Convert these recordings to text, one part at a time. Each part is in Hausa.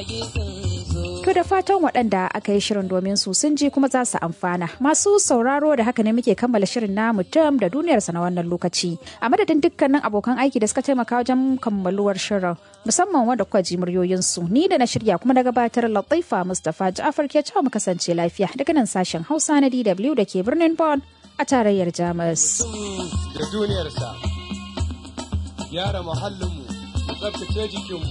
To da fatan waɗanda aka yi shirin domin su sun ji kuma za su amfana. Masu sauraro da haka ne muke kammala shirin namu tam da duniyarsa na wannan lokaci. A madadin dukkanin abokan aiki da suka taimaka wajen kammaluwar shirin musamman wanda kuka ji muryoyinsu. Ni da na shirya kuma na gabatar Latifa Mustapha Ja'far ke cewa mu kasance lafiya daga nan sashen Hausa na DW da ke birnin Bonn a tarayyar Jamus. Da duniyarsa, gyara muhallinmu, tsabtace jikinmu.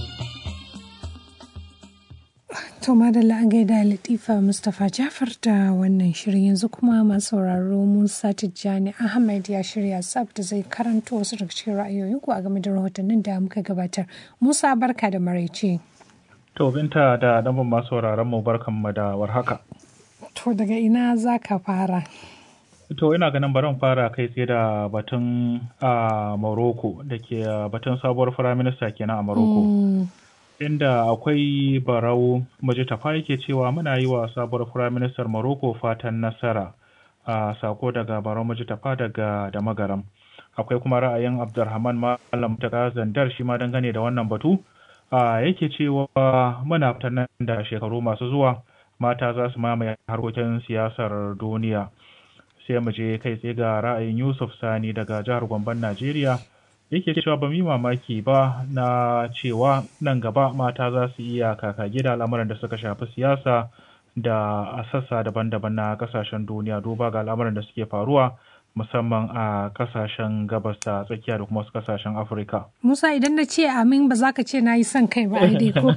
To madalla an gaida Latifa Mustapha Jafar da wannan shirin yanzu kuma masu sauraro Musa Tijjani Ahmed ya shirya sab da zai karanto wasu daga cikin ra'ayoyinku a game da rahotannin da muka gabatar. Musa barka da maraice. To binta da ɗanban masu sauraron mu barkan mu da warhaka. To daga ina za ka fara? To ina ganin barin fara kai tsaye da batun a Morocco da ke batun sabuwar firaminista kenan a Morocco. inda akwai barau majitafa yake cewa muna yi wa sabuwar firaministar Morocco fatan nasara a sako daga barau majitafa daga da magaram akwai kuma ra'ayin abdulrahman malam ta zandar shi ma dangane da wannan batu a yake cewa muna fatan da shekaru masu zuwa mata za su mamaye harkokin siyasar duniya sai mu je kai tsaye ga ra'ayin yusuf sani daga jihar Gomban najeriya yake cewa ba mu yi mamaki ba na cewa nan gaba mata za su iya kaka gida al'amuran da suka shafi siyasa da a sassa daban-daban na kasashen duniya duba ga al'amuran da suke faruwa musamman a kasashen gabas da tsakiya da kuma wasu kasashen afirka Musa idan na ce amin ba za ka ce na yi son kai ba dai ko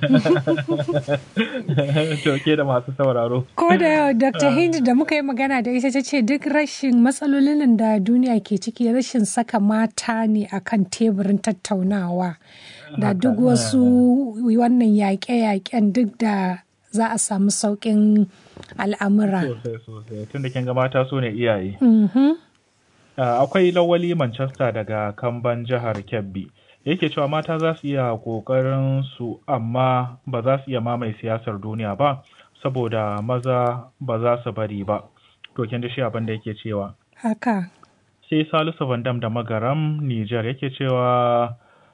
to ke da masu sauraro ko da dr hindi da muka yi magana da ita ta ce duk rashin matsalolin da duniya ke ciki rashin saka mata ne akan teburin tattaunawa da duk wasu wannan yaƙe-yaƙen duk da za a samu sauƙin al'amura sosai sosai tun da kin ga mata su ne iyaye akwai lawali manchester daga kamban jihar kebbi yake cewa mata za su iya ƙoƙarin su amma ba za su iya mamaye siyasar duniya ba saboda maza ba za su bari ba to kin ji shi abin da yake cewa haka sai salisu vandam da magaram niger yake cewa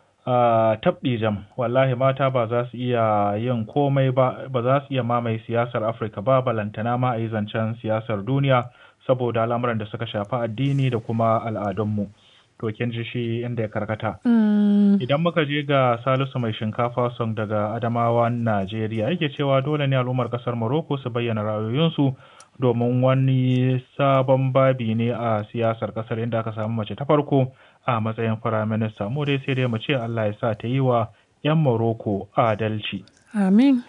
uh, tabdijam wallahi mata ba za su iya yin komai ba ba za su iya mamaye siyasar afirka ba balantana ma a yi zancen siyasar duniya saboda al'amuran da suka shafi addini da kuma al'adunmu to kin ji shi inda ya karkata idan muka je ga salisu mai shinkafa song daga adamawa najeriya yake cewa dole ne al'ummar kasar morocco su bayyana ra'ayoyinsu domin wani sabon babi ne a siyasar kasar inda aka samu mace ta farko a matsayin firaminista mu dai sai dai mu ce allah ya sa ta yi wa 'yan morocco adalci amin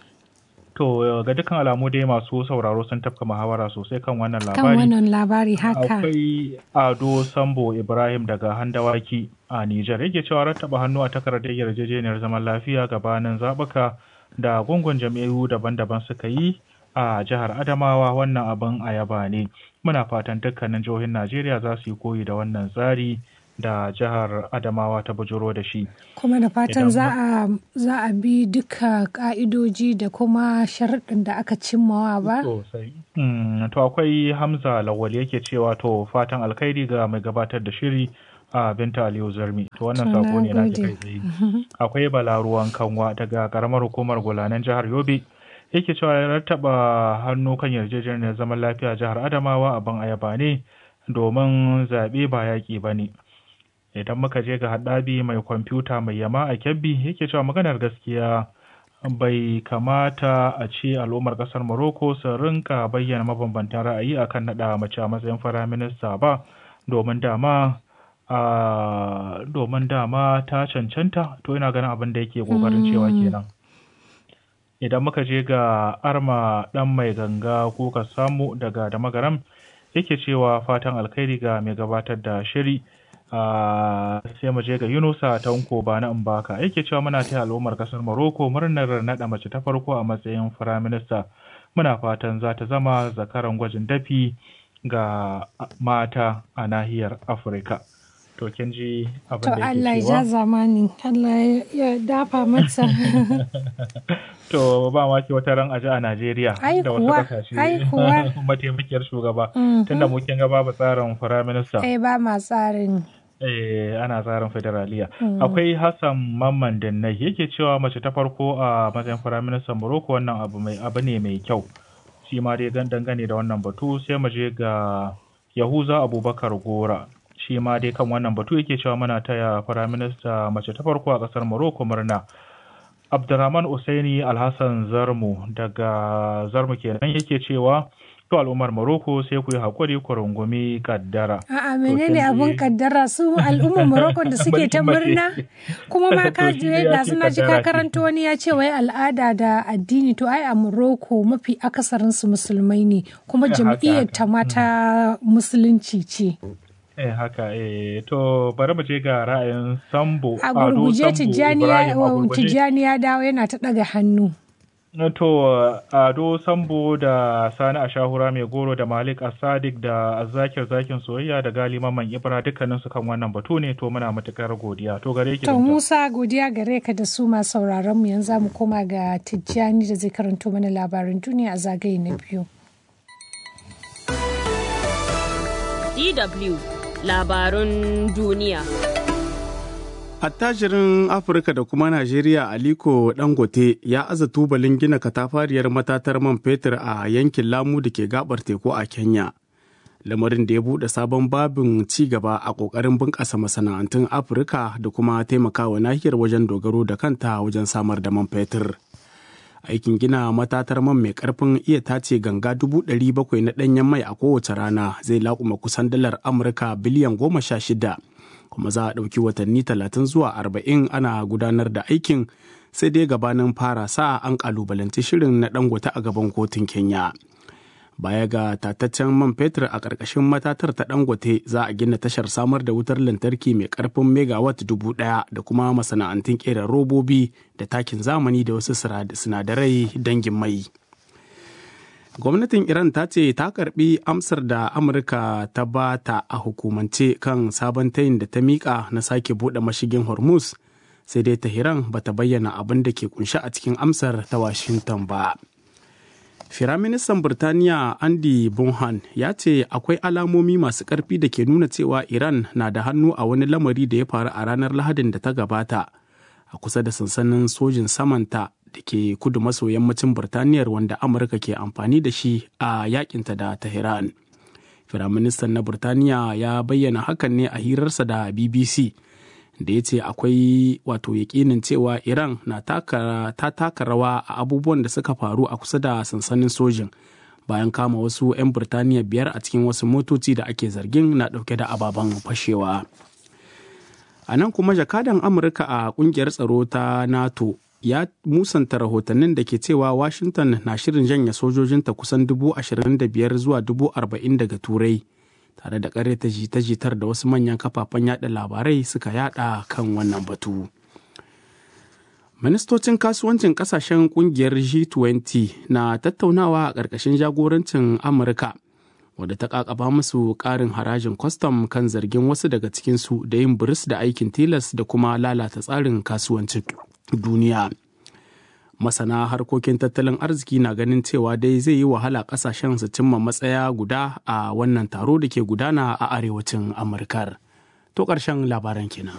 To ga dukkan alamu dai masu sauraro sun tafka muhawara sosai kan wannan labari. kan wannan labari haka Akwai Ado Sambo Ibrahim daga Handawaki a Nijar yake cewa rattaba hannu a takardar yarjejeniyar zaman lafiya gabanin zaɓuka da gungun jam'iyyu daban-daban suka yi a jihar Adamawa wannan abin ayaba ne. Muna fatan dukkanin jihohin Najeriya za su yi koyi da wannan tsari da jihar Adamawa ta bujuro da shi. kuma da fatan Idan za a za a bi duka ka'idoji da kuma sharaɗin da aka cimmawa ba Sosai. Mm, to akwai Hamza Lawal yake cewa to fatan alkhairi ga mai gabatar da shiri a Binta Aliyu Zarmi. To wannan To, sako ne na nagode. kai tsaye. Akwai Bala Ruwan Kanwa daga karamar hukumar Gulanen jihar Yobe. Yake cewa ya rattaba hannu kan yarjejeniyar zaman lafiya jihar Adamawa abin ayaba ne domin zaɓe ba yaƙi ba ne. Idan muka je ga haɗabi mai kwamfuta mai yama a Kebbi yake cewa maganar gaskiya bai kamata a ce al'ummar kasar Morocco su rinka bayyana mabambantan ra'ayi akan naɗa mace a matsayin firaminista ba domin dama a domin dama ta cancanta to ina ganin abin da yake kokarin cewa kenan idan muka je ga arma dan mai ganga ko ka samu daga da magaram yake cewa fatan alkhairi ga mai gabatar da shiri a sai mu je ga Yunusa Tanko ba na Mbaka yake cewa muna taya al'ummar kasar Morocco murnar naɗa mace ta farko a matsayin firaminista muna fatan za ta zama zakaran gwajin dafi ga mata a nahiyar Afirka to kin ji abin to da Allah yake ya ja cewa zamani Allah ya dafa mata to ba ma ke wata ran aji a Najeriya Ai da wasu kuwa, kasashe ai kuwa. mataimakiyar shugaba Mhm. tunda mu kin ga babu tsarin firaminista kai ba ma tsarin Eh, ana tsarin federaliya. Akwai Hassan Mamman Dinnai yake cewa mace ta farko a matsayin firaministan Morocco wannan abu mai abu ne mai kyau. Shi ma dai gan dangane da wannan batu sai mu je ga Yahuza Abubakar Gora. Shi ma dai kan wannan batu yake cewa muna taya firaminista mace ta farko a ƙasar Morocco murna. Abdurrahman Usaini Alhassan Zarmu daga Zarmu kenan yake cewa to al'ummar Morocco sai ku yi haƙuri ku rungumi kaddara. A'a To, menene kin abun ji- kaddara su al'ummar Morocco da suke ta Mulkin mace. murna kuma ma ka To, shi je ne ya da ce suna ji ka kaddara ce. karanto wani ya ce wai al'ada da addini to ai a Morocco mafi akasarin su musulmai ne kuma Haka, jam'iyyar haka. ta mata musulunci ce. Eh haka eh to bari mu je ga ra'ayin Sambo A Ado gurguje Sambo Tijjani Ibrahim a ya gurguje. Tijjani ya dawo yana ta daga hannu. To Ado Sambo da Sani Ashahura mai goro da Malik Asadik da Azakir Zakin Soyayya da Gali Mamman Ibra dukkanin su kan wannan batu ne to muna matukar godiya to gare ki To Binta. Musa godiya gare ka da su masu sauraron mu yanzu za mu koma ga Tijjani da zai karanto mana labarin duniya a zagaye na biyu. DW labarun duniya. Attajirin Afirka da kuma Najeriya Aliko Dangote ya aza tubalin gina katafariyar matatar man fetur a yankin Lamu da ke gabar teku a Kenya. Lamarin da ya buɗe sabon babin ci gaba a ƙoƙarin bunƙasa masana'antun Afirka da kuma taimakawa nahiyar wajen dogaro da kanta wajen samar da man fetur. Aikin gina matatar man mai ƙarfin iya tace ganga dubu ɗari bakwai na ɗanyen mai a kowace rana zai laƙuma kusan dalar Amurka biliyan goma sha shida. kuma za a ɗauki watanni talatin zuwa arba'in ana gudanar da aikin sai dai gabanin fara sa an ƙalubalanci shirin na dangote a gaban kotun kenya baya ga tataccen man fetur a ƙarƙashin matatar ta dangote za a gina tashar samar da wutar lantarki mai ƙarfin megawatt dubu ɗaya da kuma masana'antun ƙera robobi da takin zamani da wasu sinadarai dangin mai gwamnatin iran ta ce ta karbi amsar da amurka ta ba ta a hukumance kan sabon tayin da ta mika na sake bude mashigin hormuz sai dai tahiran ba ta bayyana abin da ke kunshi a cikin amsar ta washington ba firaministan birtaniya andy bonhan ya ce akwai alamomi masu karfi da ke nuna cewa iran na da hannu a wani lamari da ya faru a ranar lahadin da ta gabata a kusa da sansanin sojin samanta da ke kudu maso yammacin Birtaniyar wanda Amurka ke amfani da shi a yakinta da Tehran. Firaministan na Birtaniya ya bayyana hakan ne a hirarsa da BBC da ya ce akwai wato yakinin cewa Iran na taka, ta taka rawa a abubuwan da suka faru a kusa da sansanin sojin bayan kama wasu 'yan Birtaniya biyar a cikin wasu motoci da ake zargin na ɗauke da ababen fashewa. A nan kuma jakadan Amurka a kungiyar tsaro ta NATO ya musanta rahotannin da ke cewa Washington na shirin janye sojojinta kusan dubu ashirin da biyar zuwa dubu arba'in daga Turai tare da ta jita-jitar da wasu manyan kafafen yada labarai suka yada kan wannan batu. Ministocin kasuwancin kasashen kungiyar G20 na tattaunawa a ƙarƙashin jagorancin Amurka wadda ta kakaba musu ƙarin harajin kwastam kan zargin wasu daga cikinsu da yin biris da aikin tilas da kuma lalata tsarin kasuwancin duniya. Masana harkokin tattalin arziki na ganin cewa dai zai yi wahala kasashen su cimma matsaya guda a wannan taro da ke gudana a arewacin Amurkar. To ƙarshen labaran kenan.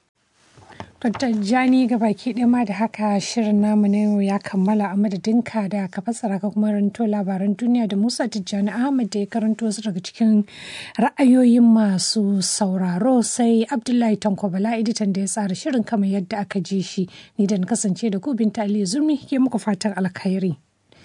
Dr. Jani baki ɗaya ma da haka shirin namu na yau ya kammala a madadinka da ka fassara ka kuma ranto labaran duniya da Musa Tijjani Ahmad da ya karanto su daga cikin ra'ayoyin masu sauraro sai Abdullahi Tanko Bala editan da ya tsara shirin kamar yadda aka ji shi ni da na kasance da ku Binta Ali Zurmi ke muku fatan alkhairi.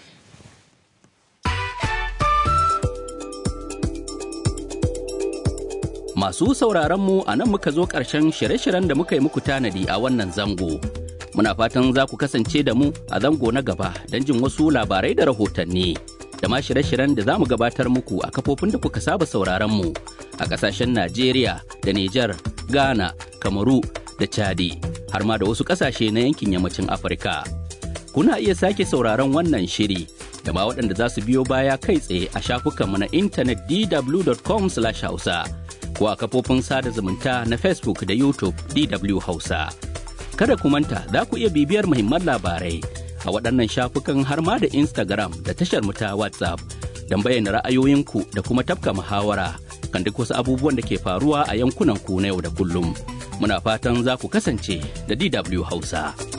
Masu sauraron mu a nan muka zo ƙarshen shirye-shiryen da muka yi muku tanadi a wannan zango. Muna fatan za ku kasance da mu a zango na gaba don jin wasu labarai da rahotanni. Da ma shirye-shiryen da za mu gabatar muku a kafofin da kuka saba sauraron mu a ƙasashen Najeriya da Nijar, Ghana, Kamaru da Chadi, har ma da wasu ƙasashe na yankin yammacin Afirka. Kuna iya sake sauraron wannan shiri da ma waɗanda za su biyo baya kai tsaye a shafukanmu na intanet dw.com/hausa. ko a kafofin sada zumunta na Facebook da YouTube DW Hausa. Kada ku manta za ku iya bibiyar muhimman labarai a waɗannan shafukan har ma da Instagram da tashar mu ta WhatsApp don bayyana ra'ayoyinku da kuma tafka muhawara kan duk wasu abubuwan da ke faruwa a yankunan ku na yau da kullum. Muna fatan za ku kasance da DW Hausa.